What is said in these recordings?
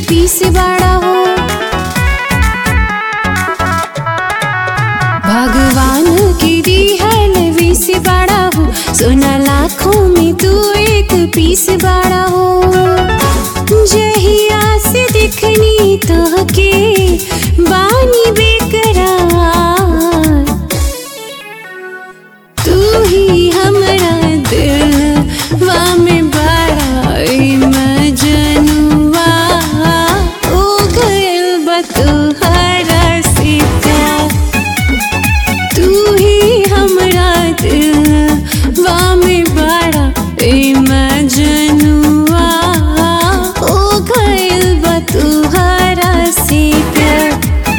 पीस बाड़ा हो भगवान की दी है लवी से बाड़ा हो सोना लाखों में तू एक पीस बाड़ा हो जहिया से दिखनी तो के बानी बेकरार तू ही हमरा दिलवा में बड़ा मजनुआ ओ गइल बा तोहरा से प्यार तू ही हमरा दिलवा में बड़ा मजनुआ ओ गइल बा तोहरा से प्यार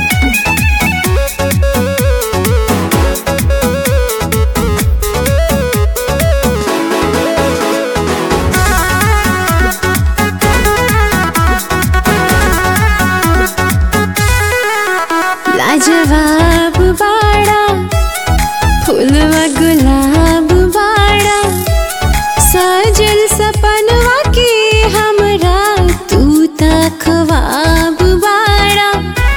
लाजवाब बाड़ा फूलवा गुलाब बाड़ा सजल सपनवा के हमरा तू त ख्वाब बाड़ा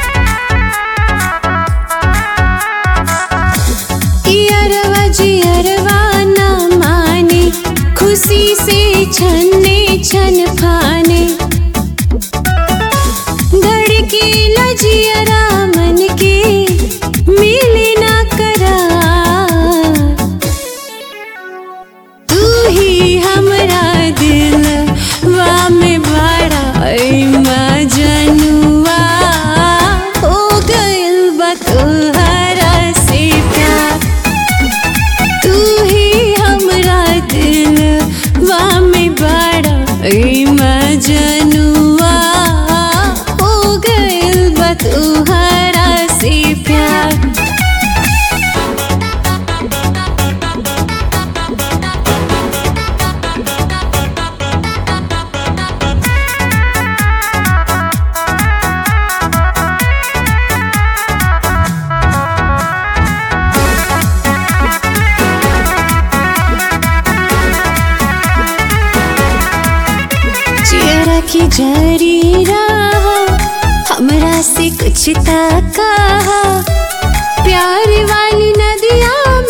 इयरवा जियरवा न माने खुशी से छन्ने छन फाने धड़के लजियरा मन के मिले ना करा तू ही हमरा दिल वा में बड़ा मजनुआ हो गइल बा तोहरा से प्यार तू ही हमरा दिल वा में बड़ा मजनुआ हो गइल बा तोहरा से प्यार चेहरा की जरी रहा हमरा से कुछ ताका प्यार वाली नदिया